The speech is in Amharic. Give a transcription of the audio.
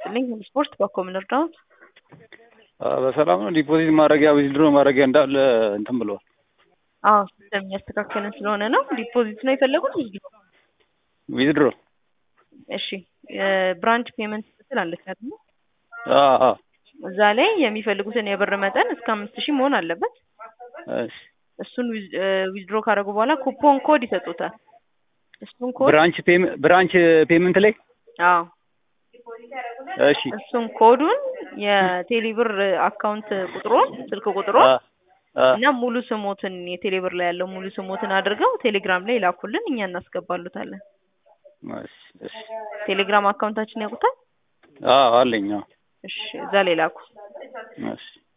ይስጥልኝ። ስፖርት በኮምን እርዳውት በሰላም ነው። ዲፖዚት ማድረጊያ ዊዝድሮ ማድረጊያ እንዳለ እንትን ብለዋል። አዎ ሲስተም እያስተካከልን ስለሆነ ነው። ዲፖዚት ነው የፈለጉት ዊዝድሮ? ዊዝድሮ እሺ ብራንች ፔመንት ስትል አለች አይደል? አዎ እዛ ላይ የሚፈልጉትን የብር መጠን እስከ አምስት ሺህ መሆን አለበት። እሺ እሱን ዊዝድሮ ካደረጉ በኋላ ኩፖን ኮድ ይሰጡታል። እሱን ኮድ ብራንች ፔመንት ብራንች ፔመንት ላይ አዎ እሺ እሱን ኮዱን የቴሌብር አካውንት ቁጥሩን ስልክ ቁጥሩን አ አ እና ሙሉ ስሞትን የቴሌብር ላይ ያለው ሙሉ ስሞትን አድርገው ቴሌግራም ላይ ላኩልን፣ እኛ እናስገባሉታለን። እሺ እሺ ቴሌግራም አካውንታችን ያውቁታል? አዎ አለኝ። አዎ እሺ እዛ ላይ ላኩ። እሺ